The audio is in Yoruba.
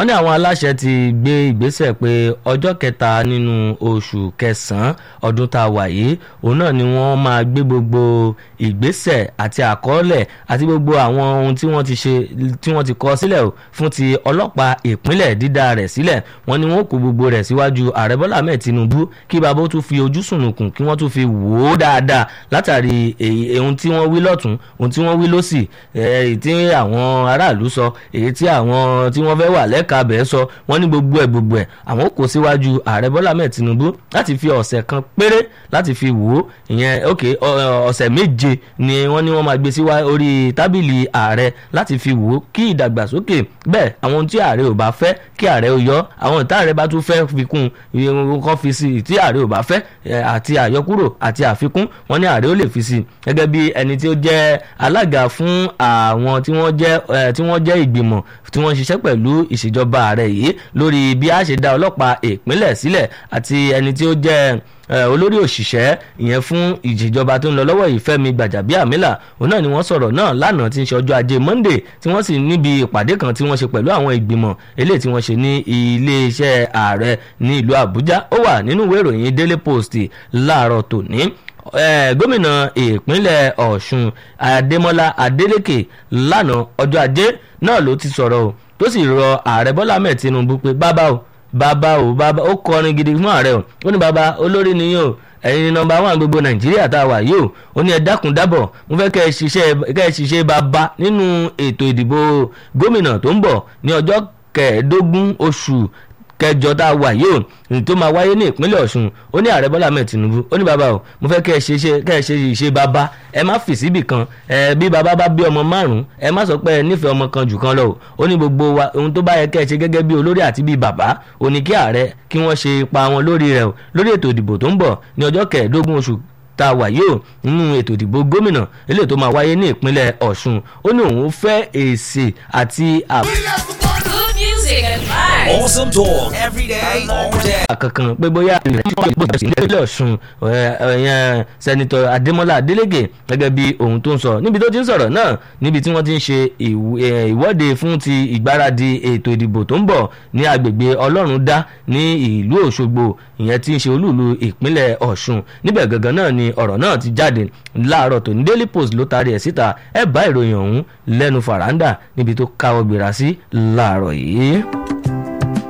wọ́n ní àwọn aláṣẹ ti gbé ìgbésẹ̀ pé ọjọ́ kẹta nínú oṣù kẹsàn-án ọdún tá a wà yìí òun náà ni wọ́n máa gbé gbogbo ìgbésẹ̀ àti àkọọ́lẹ̀ àti gbogbo àwọn ohun tí wọ́n ti ṣe tí wọ́n ti kọ sílẹ̀ fún ti ọlọ́pàá ìpínlẹ̀ dídá rẹ̀ sílẹ̀ wọ́n ní wọ́n kó gbogbo rẹ̀ síwájú ààrẹ bọ́lá ahmed tinubu kí bàbá ó tún fi ojú sùnùkùn kí wọ́n tún fi wò ó dáadáa látàrí ohun tí wọ́n wí lọ́tún ohun tí wọ́n wí lọ́sì èyí tí àwọn aráàlú sọ èyí tí àwọn tí wọ́n fẹ́ wà lẹ́ka bẹ́ẹ̀ sọ wọ́n ní gbogbo ẹ̀ gbogbo ẹ̀ àwọn kò síwájú ààrẹ bọ́lá ahmed tinubu láti fi ọ̀sẹ̀ kan péré láti fi wò ó ìyẹn ok ọ̀sẹ̀ méje ni wọ́n ní wọ́n máa gbé sí orí tábìlì ààrẹ láti fi wò ó kí ìdàgbàsókè bẹ́ẹ̀ àwọn ohun tí ààrẹ ò bá fẹ́ kí ààrẹ ò yọ àwọn ìta ààrẹ bá tún fẹ́ fi kún kan fi sí tí ààrẹ ò bá fẹ́ àti àyọkúrò àti àfikún wọn ní ààrẹ ó lè fi sí gẹ́gẹ́ bí ẹni tí ó jẹ́ alága fún àwọn tí wọ́n jẹ́ tí wọ́n jẹ́ ìgbìmọ̀ tí wọ́n ń ṣiṣẹ́ pẹ̀lú ìṣèjọba ààrẹ yìí lórí bí a ṣe dá ọlọ́pàá ìpínlẹ̀ sílẹ̀ àti ẹni tí ó jẹ́ olórí òṣìṣẹ́ ìyẹn fún ìjìjọba tó ń lọ lọ́wọ́ ìfẹ́mi gbàjàbíàmílà òun náà ni wọ́n sọ̀rọ̀ náà lánàá tí ń ṣe ọjọ́ ajé monday tí wọ́n sì níbi ìpàdé kan tí wọ́n ṣe pẹ̀lú àwọn ìgbìmọ̀ eléyìí tí wọ́n ṣe ní iléeṣẹ́ ààrẹ ní ìlú àbújá ó wà nínú ìwé ìròyìn daily post láàárọ̀ tòní gómìnà ìpínlẹ̀ ọ̀ṣun adémọlá adélèké lánàá ọjọ́ ajé náà ló ti sọ̀rọ̀ o tó sì rọ ààrẹ bọ́lá ahmed tinubu pé bàbá o bàbá o bàbá ó kọrin gidi fún ààrẹ o ó ní bàbá olórí nìyí o ẹ̀yin nọmba one gbogbo nàìjíríà tá a wà yìí o ó ní ẹ dákun dábọ̀ mo fẹ́ kẹ́ ẹ ṣiṣẹ́ kẹ́ ẹ ṣiṣẹ́ bàbá nínú ètò ìdìbò gómìnà tó ń bọ̀ ní ọjọ́ kẹẹ̀ẹ́dógún oṣù kẹjọ tá a wà yìí o tó máa wáyé ní ìpínlẹ̀ ọ̀ṣun ó ní ààrẹ bọ́lá ahmed tinubu ó ní bàbá o mo fẹ́ kẹ́ ẹ ṣe kẹ́ ẹ ṣe ìṣe bàbá ẹ má fì síbì kan ẹ bí bàbá bá bí ọmọ márùn ẹ má sọ pé ẹ nífẹ̀ẹ́ ọmọ kan jù kan lọ o ó ní gbogbo wa ohun tó bá yẹ kẹ́ ẹ ṣe gẹ́gẹ́ bí olórí àti bí bàbá ó ní kí ààrẹ kí wọ́n ṣe ipa wọn lórí rẹ̀ o lórí ètò ìdìbò tó ń bọ̀ ní ọjọ́ kẹẹ̀ẹ́dógún oṣù tá a wà yìí o nínú ètò ìdìbò gómìnà eléyìí tó máa wáyé ní ìpínlẹ̀ ọ̀ṣun ó ní òun fẹ́ èsì àti àbò. music and vibes. Awesome talk every day, all day. kankan pé bóyá ìpínlẹ̀ ọ̀ṣun ẹ̀yẹn sẹ́nitọ́ adémọ́lá adélégè gẹ́gẹ́ bí ohun tó ń sọ níbi tó ti ń sọ̀rọ̀ náà níbi tí wọ́n ti ń ṣe ìwọ́de fún ti ìgbáradì ètò ìdìbò tó ń bọ̀ ní agbègbè ọlọ́run dá ní ìlú òṣogbo ìyẹn tí ń ṣe olúùlú ìpínlẹ̀ ọ̀ṣun níbẹ̀ gangan náà ni ọ̀rọ̀ náà ti jáde láàárọ̀ tó ní daily post ló taari ẹ̀ síta ẹ̀ bá ìròyìn ọ̀hún lẹ́nu fàràǹdà níbi tó káwọ́ gbéra sí láàárọ̀ yìí.